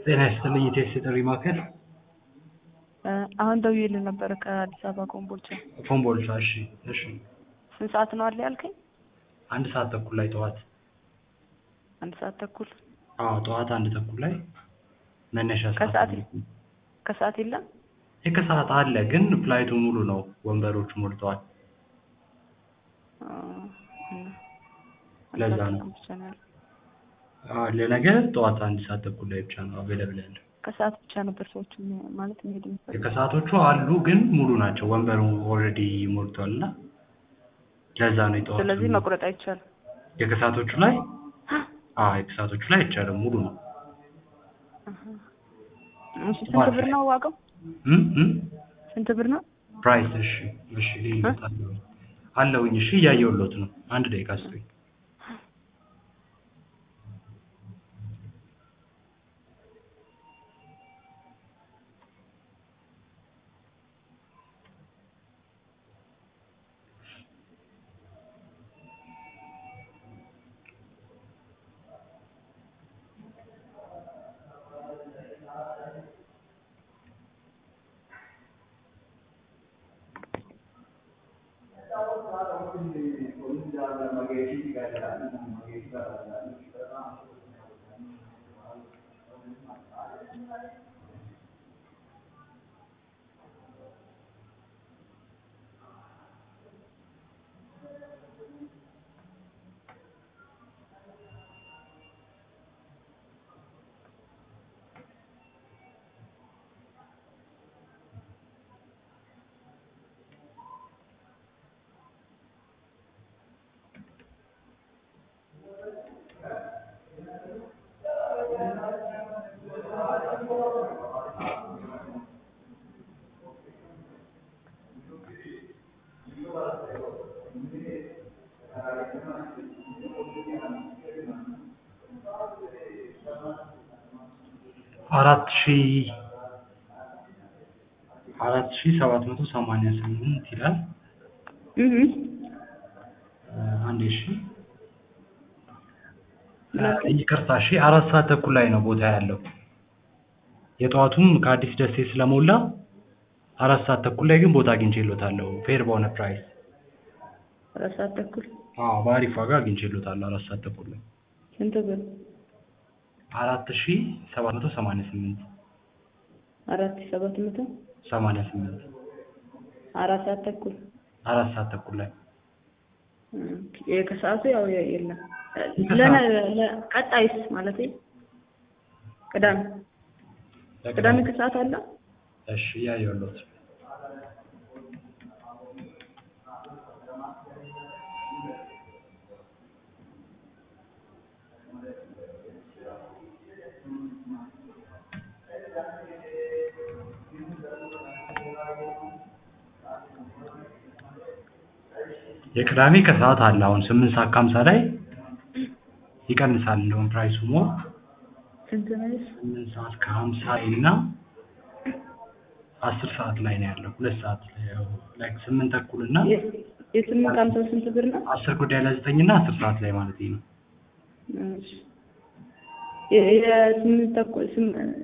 ጤና ይስጥልኝ የቴክስ ጥሪ ማዕከል አሁን ደውዬልህ ነበረ ከአዲስ አበባ ኮምቦልቻ። ኮምቦልቻ። እሺ እሺ። ስንት ሰዓት ነው አለ ያልከኝ? አንድ ሰዓት ተኩል ላይ ጠዋት። አንድ ሰዓት ተኩል አዎ ጠዋት አንድ ተኩል ላይ መነሻ ሰዓት ከሰዓት ማለት ነው። ከሰዓት የለም? ይህ ከሰዓት አለ ግን ፍላይቱ ሙሉ ነው፣ ወንበሮቹ ሞልተዋል። አ፣ እና ለዛ አንድ ነው። ሰዓት ብቻ ነው ያለው። አዎ ለነገ ጠዋት አንድ ሰዓት ተኩል ላይ ብቻ ነው አቬለብል ያለው። ከሰዓት ብቻ ነበር ሰዎች ማለት መሄድ የሚፈልጉት። የከሰዓቶቹ አሉ ግን ሙሉ ናቸው፣ ወንበሩ ኦልሬዲ ሞልቷል እና ለዛ ነው የጠዋቱ ስለዚህ መቁረጥ አይቻልም። የከሰዓቶቹ ላይ አዎ የከሰዓቶቹ ላይ አይቻልም፣ ሙሉ ነው። እሺ ስንት ብር ነው ዋጋው? እም እም ስንት ብር ነው? ፕራይስ እሺ እሺ ልዩነት አለው አለውኝ። እሺ እያየሁሎት ነው። አንድ ደቂቃ ስጡኝ። አራት ሺ አራት ሺ ሰባት መቶ ሰማንያ ስምንት ይላል። እህ እ አንዴ እሺ እ ይቅርታ እሺ አራት ሰዓት ተኩል ላይ ነው ቦታ ያለው። የጠዋቱም ከአዲስ ደሴ ስለሞላ አራት ሰዓት ተኩል ላይ ግን ቦታ አግኝቼሎታለሁ ፌር በሆነ ፕራይስ። አራት ሰዓት ተኩል አዎ በአሪፍ ዋጋ አግኝቼሎታለሁ አራት ሰዓት ተኩል ላይ ስንት ብር? አራት ሺ ሰባት መቶ ሰማንያ ስምንት አራት ሺህ ሰባት መቶ ሰማንያ ስምንት አራት ሰዓት ተኩል አራት ሰዓት ተኩል ላይ እ ከሰዓቱ ያው የ- የለም። ከሰዓት- ለነ- ለ- ቀጣይስ ማለት ቅዳሜ ቅዳሜ ከሰዓት አለ? እሺ እያየሁሎት የቅዳሜ ከሰዓት አለ አሁን ስምንት ሰዓት ከሀምሳ ላይ ይቀንሳል እንደውም ፕራይሱ ሞር ስንት ነው? ስምንት ሰዓት ከሀምሳ እና አስር ሰዓት ላይ ነው ያለው ሁለት ሰዓት ላይ ያው ላይክ ስምንት ተኩል እና የ- የስምንት ሃምሳ ስንት ብር ነው? አስር ጉዳይ ለዘጠኝ እና አስር ሰዓት ላይ ማለት ነው እሺ የ- የስምንት ተኩል ስም